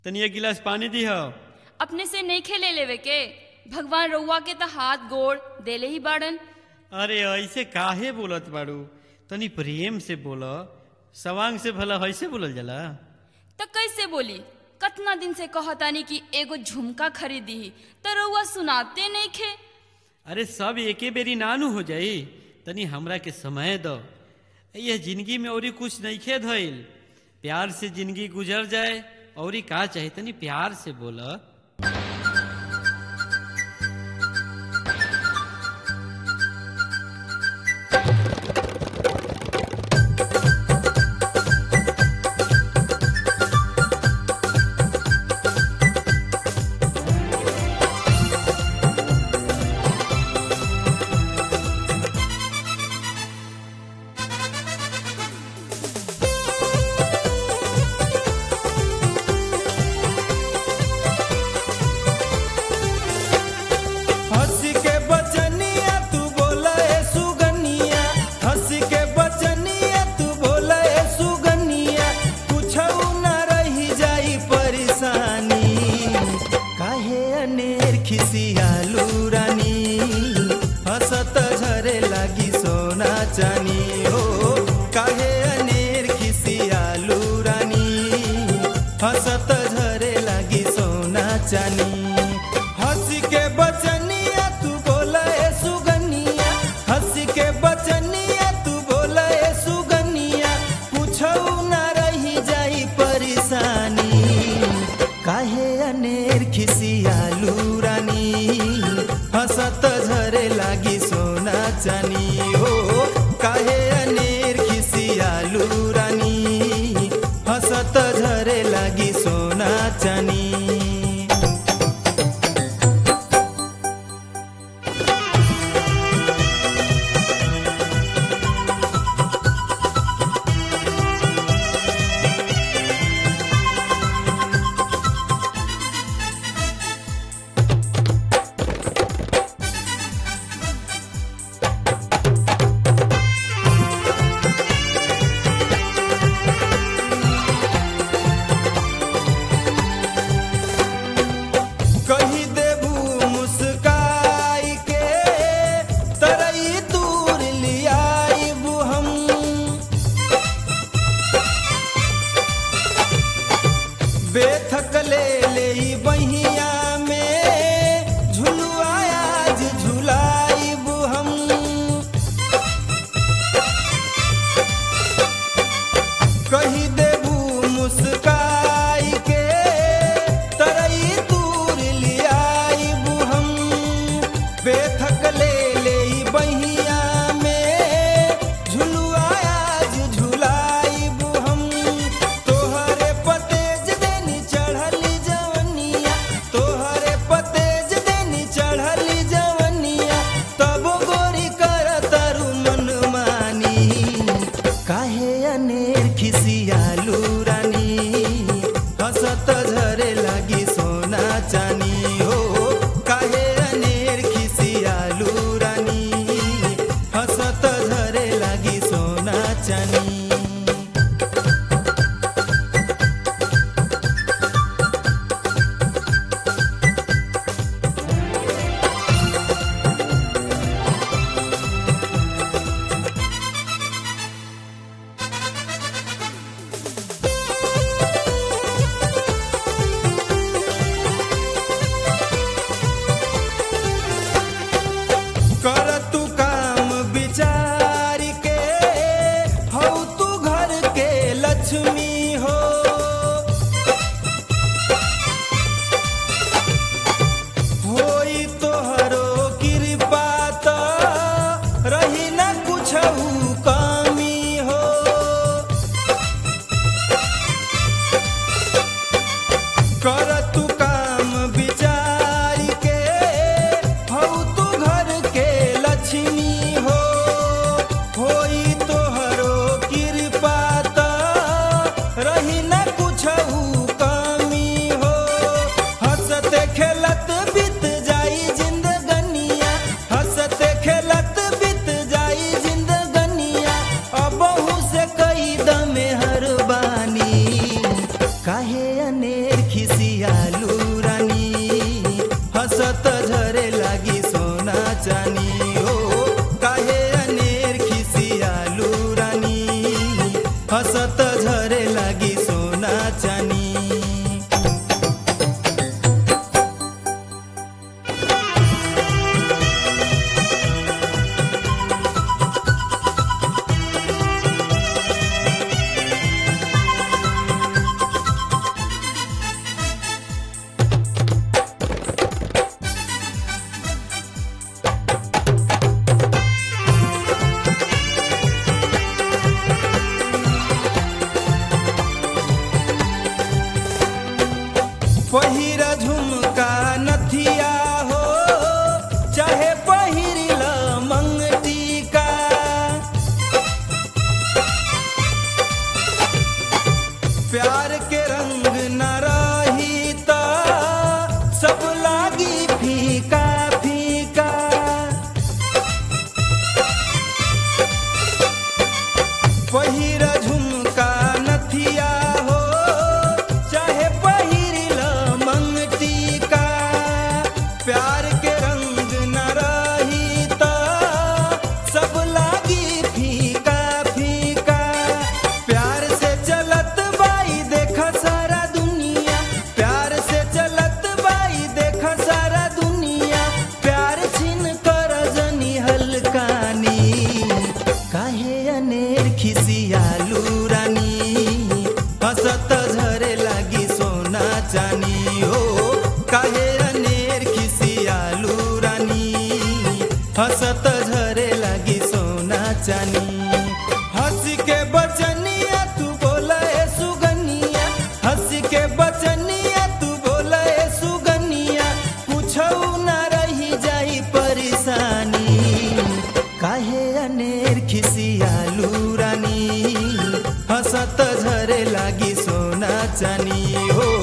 तनी एक गिलास पानी दी हो अपने से नहीं खेले लेवे के भगवान रउआ के त हाथ गोड़ देले ही बाड़न अरे ऐसे काहे बोलत बाड़ू तनी प्रेम से बोल सवांग से भला ऐसे बोलल जाला त कैसे बोली कतना दिन से कहतानी कि एगो झुमका खरीदी त रउआ सुनाते नहीं खे अरे सब एके बेरी नानू हो जाई तनी हमरा के समय दो यह जिंदगी में औरी कुछ नहीं खे धइल प्यार से जिंदगी गुजर जाए औरी का चाहे तनी प्यार से बोल हंस के बचनिया तू बोला ए सुगनिया हंस के बचनिया तू बोला ए सुगनिया कुछ न रही जाई परेशानी काहे अनेर खिसियालू रानी हंसत झरे लागी सोना चानी हो काहे अनेर खिसियालू रानी हंसत झरे लागी सोना चानी हंस के बचनिया तू बोला ए सुगनिया हंस के बचनिया तू बोला ए सुगनिया कुछौ न रही जाई परेशानी काहे अनेर खिसियालू रानी हंसत झरे लागी सोना चानी हो काहे अनेर खिसियालू रानी हंसत झरे लागी सोना चानी कही देबू मुस्काई के तरई दूर लियाइबू हम बेथक ले ले बहिया में झुलुआ आज झुलाइबू हम कही देबू मुस्काई के तरई दूर लियाइबू हम बेथक ले ले बहिया में झुलुआ आज झुलाइबू हम तोहरे पतेज देनी चढ़ली जवनिया तोहरे पतेज देनी चढ़ली जवनिया तब गोरी कर तरु मन मानी काहे अनेर खिसियालू रानी हंसत झरे लागी सोना चानी हो काहे अनेर खिसियालू रानी हंसत झरे लागी सोना चानी कर तू काम विचार के हौ तू घर के लक्ष्मी हो होई तोहरो कृपा त रही न कुछ कमी हो कर तू काम विचार के हौ तू घर के लक्ष्मी हो होई तोहरो कृपा त रही न कुछ कमी हो हंसते खेलत बीत जाई जिंदगनिया हंसते खेलत बीत जाई जिंदगनिया अबहू से कई दमे हर बानी काहे अनेर खिसी खिसियालू रानी हंसत झरे लागी सोना चानी हो काहे अनेर खिसियालू रानी हंसत झरे लागी सोना चानी पहिरा झुमका नथिया हो चाहे पहिरिल मंगटिका प्यार के रंग न रही त सब लागी फीका फीका पहिर झुमका नथिया हो चाहे पहिरिल मंगटिका प्यार के रंग न रही त सब लागी फीका फीका प्यार से चलत बाई देख सारा दुनिया प्यार से चलत बाई देख सारा दुनिया प्यार छिन कर जनी हलकानी काहे अनेर खिसियालू रानी हंसत झरे लागी सोना चानी हो काहे अनेर खिसियालू रानी हंसत झरे लागी सोना चानी हंस के बचनिया तू बोला ए सुगनिया हंस के बचनिया तू बोला ए सुगनिया कुछऊ ना रही जाई परेशानी काहे अनेर खिसियालू रानी हंसत झरे लागी सोना चानी हो